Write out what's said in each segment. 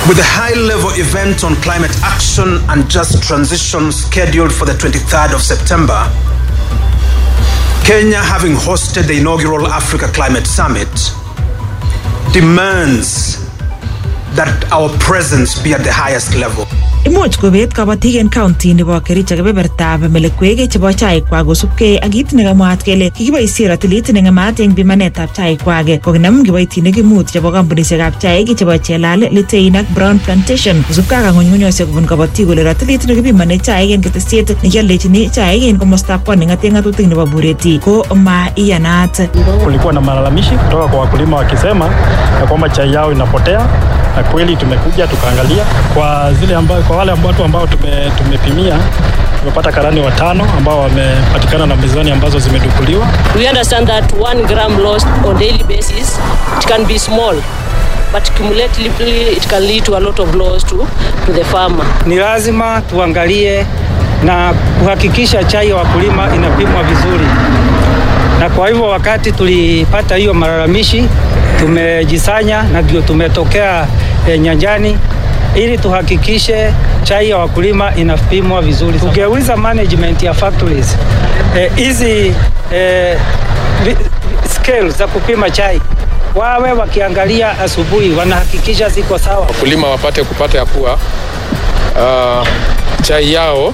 With the high level event on climate action and just transition scheduled for the 23rd of September, Kenya having hosted the inaugural Africa Climate Summit demands that our presence be at the highest level. Imuch kobet kabatik en county nebo Kericho kebebertab melekwek chebo chaikwak kosubkei ak kit nekamwaat kele kikiboisie ratilit neng'emat eng pimanetab chaikwak kokinam kiboitinik mut chebo kampunisiekab chaik chebo Chelal, Litein ak Brown Plantation kosubkei ak ng'unyng'unyosiek kobun kabatik kole ratilit nekipimane chaik en ketesiet nekialdechini chaik en komostab pwani ng'ate ng'atutik nebo Bureti ko ma iyanat. Kulikuwa na malalamishi kutoka kwa wakulima wakisema ya kwamba chai yao inapotea, na kweli tumekuja tukaangalia kwa zile amba, kwa wale watu ambao tume, tumepimia tumepata karani watano ambao wamepatikana na mizani ambazo zimedukuliwa. We understand that one gram lost on daily basis, it can be small, but cumulatively it can lead to a lot of loss to, to the farmer. Ni lazima tuangalie na kuhakikisha chai ya wakulima inapimwa vizuri, na kwa hivyo wakati tulipata hiyo malalamishi tumejisanya na ndio tumetokea e, nyanjani ili tuhakikishe chai ya wakulima inapimwa vizuri. Tugeuza management ya factories hizi e, e, scale za kupima chai wawe wakiangalia asubuhi, wanahakikisha ziko sawa, wakulima wapate kupata ya kuwa uh, chai yao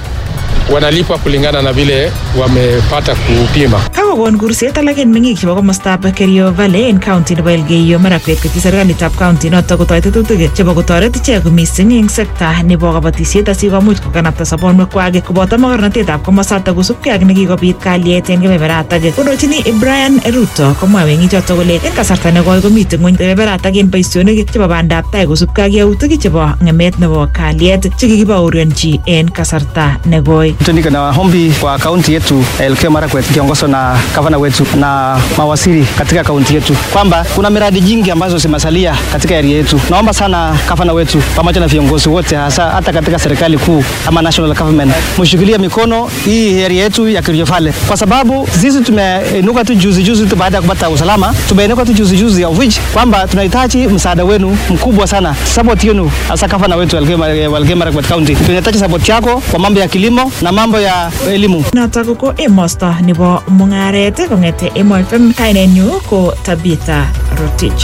wanalipa kulingana na vile wamepata kupima. Kakokon kurset alak en meng'ik chebo komostab Kerio Valley en county nebo Elgeyo Marakwet koityi serikalitab county notok kotoi tetutik chebo kotoret ichek mising eng sekta nebo kabatisiet asikomuch kokanapta sobonwekwak koboto mogornotetab komosatak kosubkei ak nekikobit kalyet en kebeberatak kondochini Brian Ruto komwa meng'ichotok kole en kasarta nekoi komite ng'weny kebeberatak en boisionik chebo bandab tai kosubkei ak yautik chebo ng'emet nebo kalyet chekikibaorionchi en kasarta nekoi. Niko na hombi kwa kaunti yetu Elgeyo Marakwet kiongozwa na gavana wetu na mawaziri katika kaunti yetu kwamba kuna miradi jingi ambazo zimesalia katika area yetu. Naomba sana gavana wetu pamoja na viongozi wote, hasa hata katika serikali kuu ama national government, mshikilie mikono hii area yetu ya Kerio Valley, kwa sababu sisi tumeinuka tu juzi juzi tu baada ya kupata usalama, tumeinuka tu juzi juzi, of which kwamba tunahitaji msaada wenu mkubwa sana, support yenu, hasa gavana wetu Elgeyo Marakwet County. Tunahitaji support yako kwa mambo ya kilimo na mambo ya elimu. Notok ko emosto nebo mung'aret kong'ete Emo FM kainenyu ko Tabitha Rotich.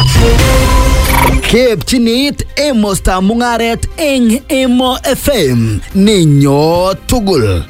Kepchinit emostab mung'aret eng Emo FM nenyo tugul.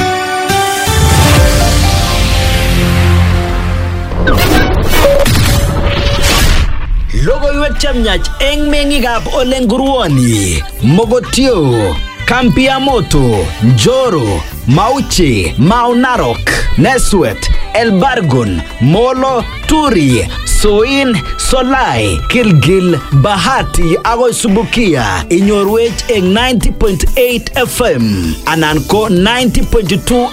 Logoiwek chemyach eng meng'ikab Ole Nguruoni, Mogotio, Kampi ya Moto, Njoro, Mauchi, Mau Narok, Neswet, Elbargon, Molo, Turi, Soin, Solai, Gilgil, Bahati agoi Subukia inyorwech eng 90.8 FM anan ko 90.2